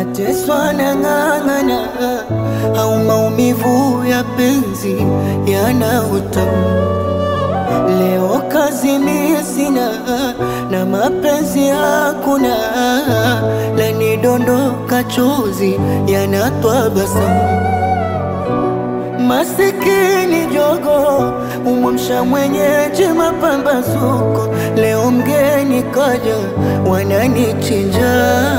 nateswa na ng'ang'ana, au maumivu ya penzi yana utamu. Leo kazi mimi sina na mapenzi hakuna, lanidondoka chozi yanatwa basamu. Masikini jogo umwamsha mwenyeji mapambazuko, leo mgeni kaja wananichinja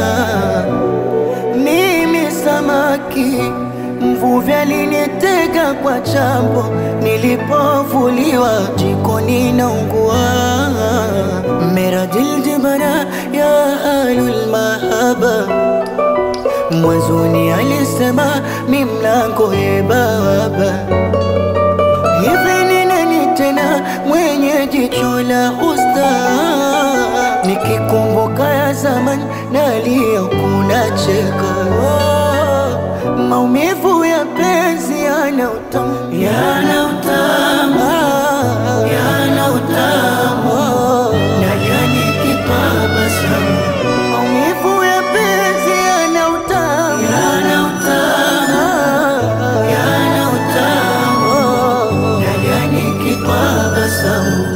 mimi samaki mvuvi alinitega kwa chambo, nilipovuliwa jikoni naungua. Meradil jibara ya ahlul mahaba, mwanzoni alisema mi mlango ye baba. Hivi ni nani tena mwenye jicho la usta? Nikikumbuka ya zamani nalia kuna cheka oh, maumivu ya penzi yana utamu, yana utamu, yana utamu nalia nikitabasamu. Maumivu ya penzi yana utamu, yana utamu, yana utamu nalia nikitabasamu.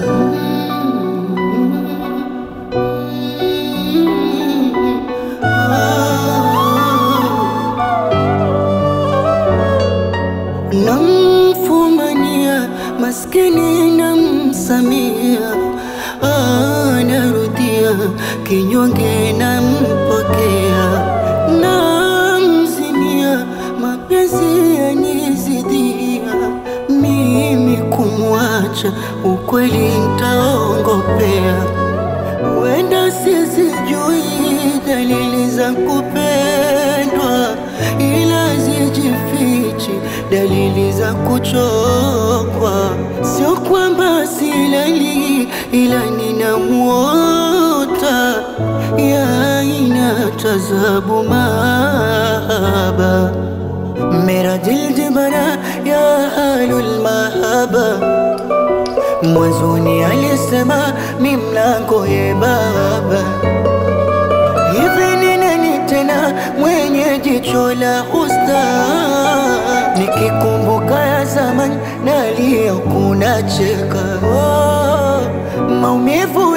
Namfumania maskini namsamia, ah, narudia kinyonge nampokea, namzimia mapenzi yanizidia, mimi kumwacha ukweli ntaongopea Wenda sizijui dalili za kupendwa, ila zijifichi dalili za kuchokwa. Sio kwamba silali, ila ninamuota ya aina tazabu mahaba Mera dil jibara ya ahlul mahaba Mwanzoni alisema mi mlango ye baba. Hivi ni nani tena mwenye jicho la usta? Nikikumbuka ya zamani nalia kuna cheka oh, maumivu